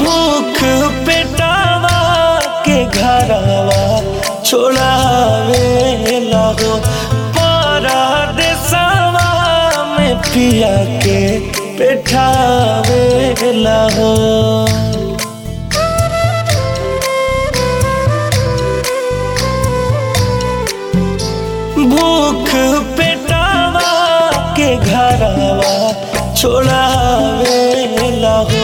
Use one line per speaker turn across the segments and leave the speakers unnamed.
भूख पेटावा के घरवा छोड़ावे लगो परदेसवा में पिया के पेठावे लगो भूख पेटावा के घरवा छोड़ावे लगो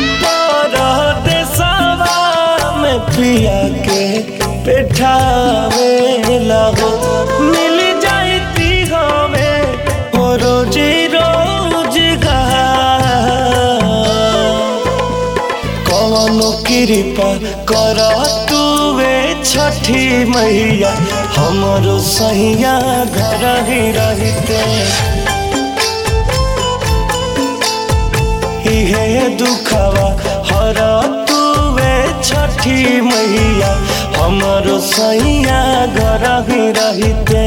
परदेसवा में पिया के पेठावे लगो मिल जाती हमें हो रोजी रोजगार कवनो कृपा कर तुवे छठी मैया हमरो सैया घर ही रहते इहे दुखवा हर तुवे छठी मैया हमरो सैया घर ही रहते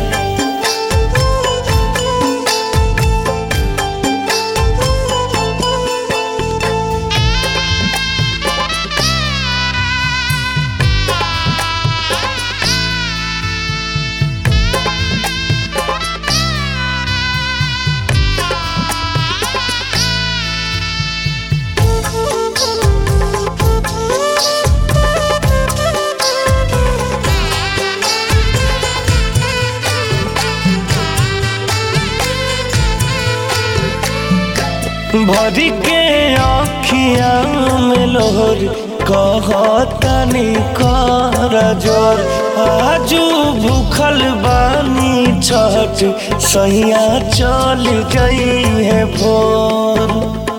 भरी के अखिया में लोर कहतनी कर जोर आजू भूखल बानी छठ सैया चल गई है भोर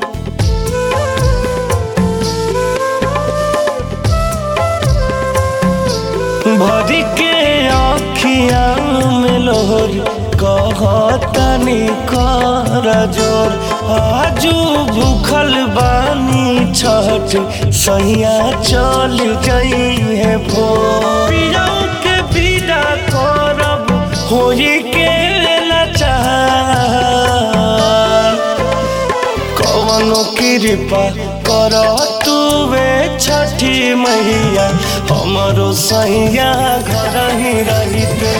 भरी के अखिया में लोर कहतनी कर जोर आजू भूखल बानी छठ सैया चल गई है भोर पियौ के विदा करब होई के लाचार कवनो कृपा कर तुवे छठी मैया हमरो सैया घर ही रहते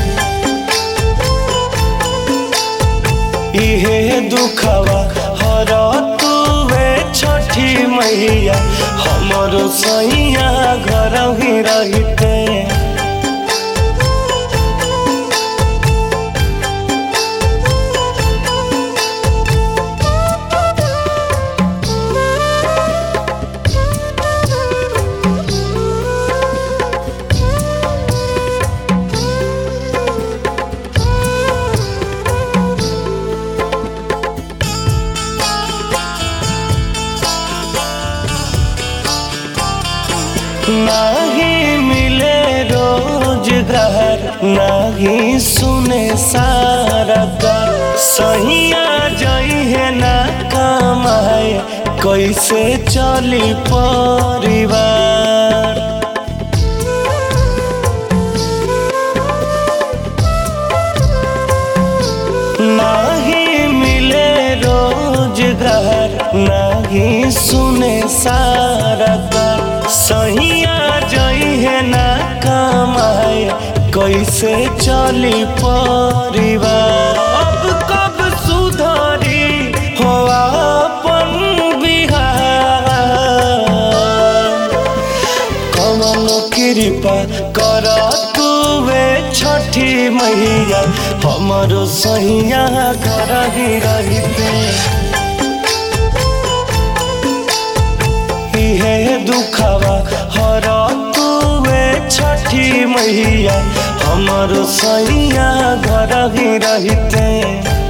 इहे दुखवा हर तुवे छठी मैया हमरो सैया घर ही रहते नहीं मिले रोजगार नहीं सुने सारा कर सहिया जई है ना कमाए कैसे चली परिवार नहीं मिले रोजगार नहीं सुने सारा कर सहिया जई है ना कमाए कैसे चली परिवार अब कब सुधरी हो अपन बिहार कमनो कृपा कर तुवे छठी मैया हमरो सैया घर ही रहते इहे दुखवा हर तुवे छठी मैया हमरो सैया घर ही रहते